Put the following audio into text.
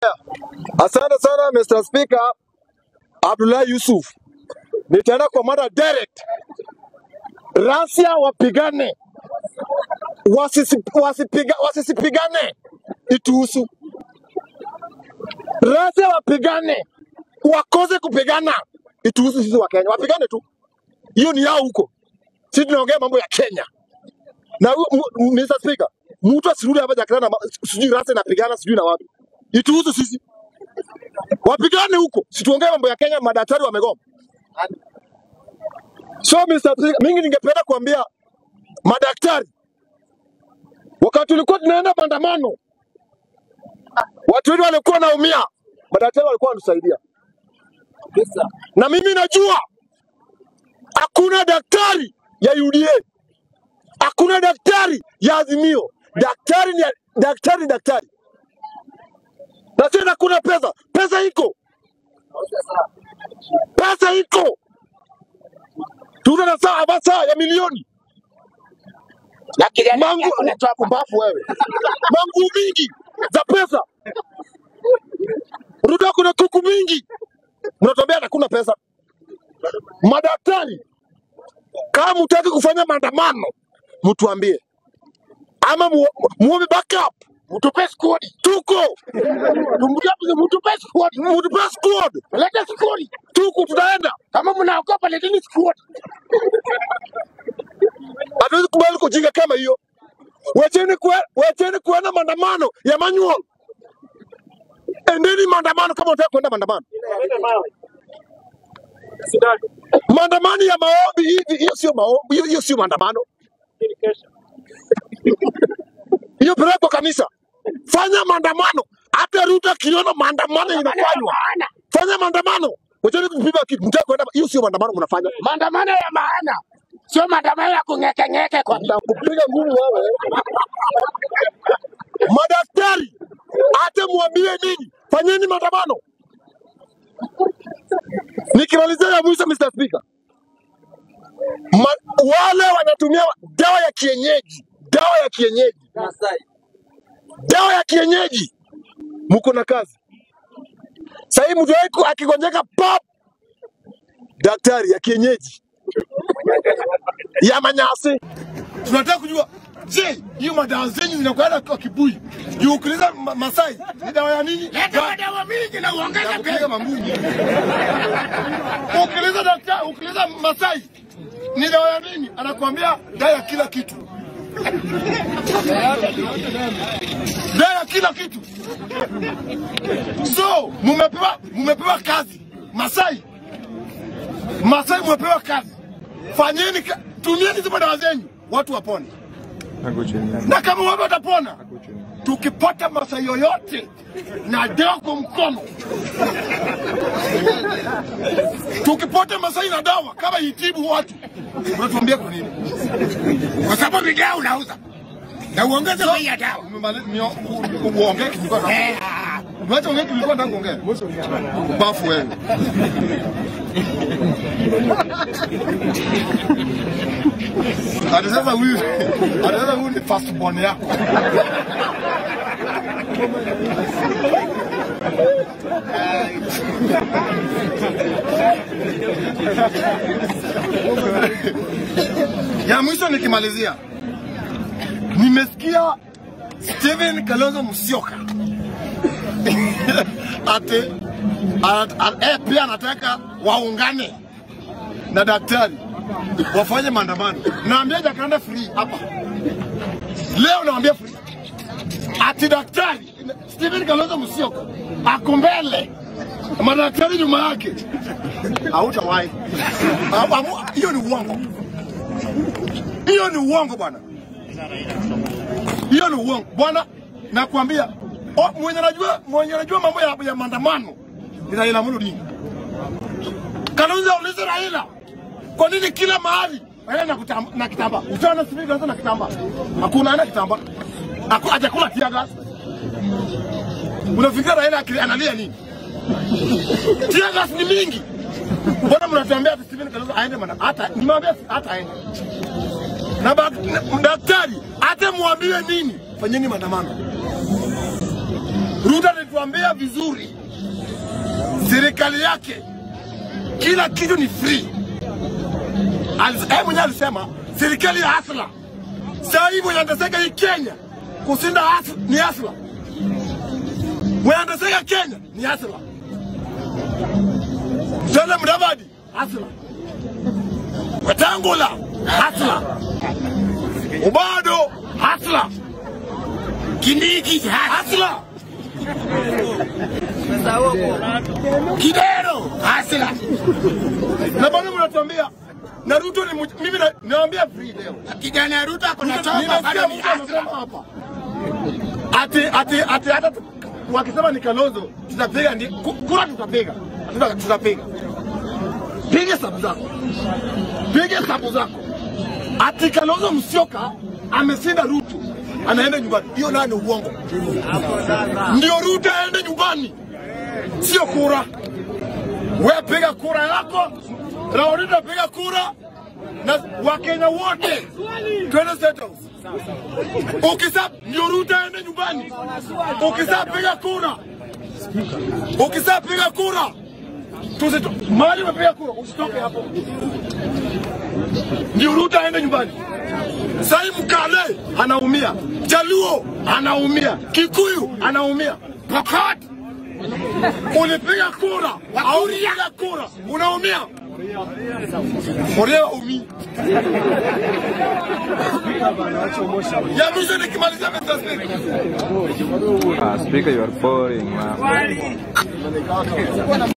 Asante sana Mr. Speaker Abdullahi Yusuf. Nitaenda kwa mada direct. Rasia wapigane, wasisi, wasipiga, wasisipigane ituhusu. Rasia wapigane, wakose kupigana ituhusu sisi wa Kenya. Wapigane tu, hiyo ni yao huko. Sisi tunaongea mambo ya Kenya. Na huyu- mu- Mr. Speaker, mtu asirudi hapa Jakarta na ma- sijui Rasia inapigana sijui na wapi. Ituhusu sisi. Wapigane huko, situongee mambo ya Kenya, madaktari wamegoma. So Mr. Speaker, mingi ningependa kuambia madaktari, wakati tulikuwa tunaenda maandamano, watu wetu walikuwa wanaumia, madaktari walikuwa wanatusaidia, na mimi najua hakuna daktari ya UDA, hakuna daktari ya Azimio. Daktari ni daktari, ni daktari, na tena hakuna pesa. Pesa iko, pesa iko, tuna na saa masaa ya milioni na kijana mangu yako unatoa pumbafu wewe, mangu mingi za pesa. Ruto kuna kuku mingi, mnatuambia hakuna pesa. Madaktari, kama mtaki kufanya maandamano, mtuambie ama mu- muombe backup. mtupe squad Tuko Tumtupe- mtupe squad mtupe squad, leta squad tuko tunaenda. kama mnaogopa leteni squad Hatuwezi kubali kujinga kama hiyo. Wacheni kue, wacheni kuenda maandamano ya manual. Endeni maandamano kama unataka kuenda maandamano. Maandamano ya maombi hivi, hiyo sio maombi, hiyo hiyo sio maandamano. Hiyo pelekwa kanisa. Fanya maandamano. Hata Ruto akiona maandamano inafanywa, maana fanya maandamano. Wacheni kupima kitu, mtaka kuenda, hiyo sio maandamano mnafanya. maandamano ya maana sio maandamano ya kung'ekeng'eke kwa Nitakupiga ngumi wewe. Madaktari, hata mwambie nini, fanyeni maandamano. Nikimalizia ya mwisho, Mr. Speaker, Ma, wale wanatumia dawa ya kienyeji, dawa ya kienyeji, dawa ya kienyeji, mko na kazi sahii. Mtu wako akigonjeka pap, daktari ya kienyeji ya manyasi. Tunataka kujua, je, hiyo madawa zenyu zinakwenda kwa kibui? Juu ukiuliza ma, Masai ni dawa ya nini? leta Da- madawa mingi na uongeze ya kupiga bei mambunyi. Ukiuliza daktari, ukiuliza Masai ni dawa ya nini? Anakuambia dawa ya kila kitu, dawa ya kila kitu. So mumepewa mumepewa kazi Masai, Masai mumepewa kazi, fanyeni ka, tumieni hizo dawa zenyu watu wapone, na kama watu watapona, tukipata Masai yoyote na dawa kwa mkono tukipata Masai na dawa kama itibu watu, unatuambia kwa nini? kwa sababu ni dawa unauza na uongeze bei ya dawa Umemali- mio- u- u- Uongee kilikuwa na Eh, ah, Umeacha ongea kilikuwa nataka kuongea. Bafu wewe. Hadi sasa huyu hadi sasa huyu ni first born yako. Ya mwisho nikimalizia, nimesikia Steven Kalonzo Musyoka ati ana- ana- eh, pia anataka waungane na daktari wafanye maandamano. Naambia Jacaranda free hapa leo, naambia free ati daktari Steven Kalonzo Musyoka ako mbele, madaktari nyuma yake, hautawahi. Amu- Hiyo ni uongo, hiyo ni uongo bwana. hiyo ni uongo bwana, nakwambia o- mwenye anajua mwenye anajua mambo ya, ya maandamano ni Raila Amolo Odinga. Kalonzo aulize Raila, kwa nini kila mahali Raila na, kutamba, na kitamba utaona sivyo Kalonzo na kitamba, hakuna ana kitamba, Haku- hajakula tear gas. Unafikiria Raila akili- analia nini? Tear gas ni mingi. Mbona mnatuambia ati Stephen Kalonzo aende maana hata nimwambia hata aende na ba- na- daktari hata mwambie nini, fanyeni maandamano. Ruto alituambia vizuri, serikali yake kila kitu ni free. Alis- Yeye mwenyewe alisema serikali ya hasla. Sasa hivi wanateseka hii Kenya kushinda hasla, ni hasla. Wanateseka Kenya ni hasla. Tele Mudavadi hasla. Wetangula hasla. Ubado hasla. Kindiki Hasla. Kidero hasla. Na bado mnatuambia na Ruto ni mj- mimi na- naambia free leo. Kijana Ruto ako na chopa Nimesikia bado ni mtu anasema hasla. hapa. Ati ati ati hata tu- wakisema ni Kalonzo tutapiga ndi ku- kura tutapiga. Tuta- Tutapiga. Piga sabu zako. Piga sabu zako. Ati Kalonzo Musyoka ameshinda Ruto anaenda nyumbani. Hiyo nayo ni uongo. Ndio Ruto aende nyumbani, sio kura. Wewe piga kura yako, Raulita piga kura na Wakenya wote twende State House. Ukisa ndio Ruto aende nyumbani. Ukisa piga kura, ukisa piga kura tusito mali umepiga kura, usitoke hapo, ndio Ruto aende nyumbani. Sai Mkale anaumia, Jaluo anaumia, Kikuyu anaumia, Pokot ulipiga kura au ulipiga kura unaumia, Orea umi ya mwisho nikimalizia Mr. Speaker. Ah, speaker, you are boring, man.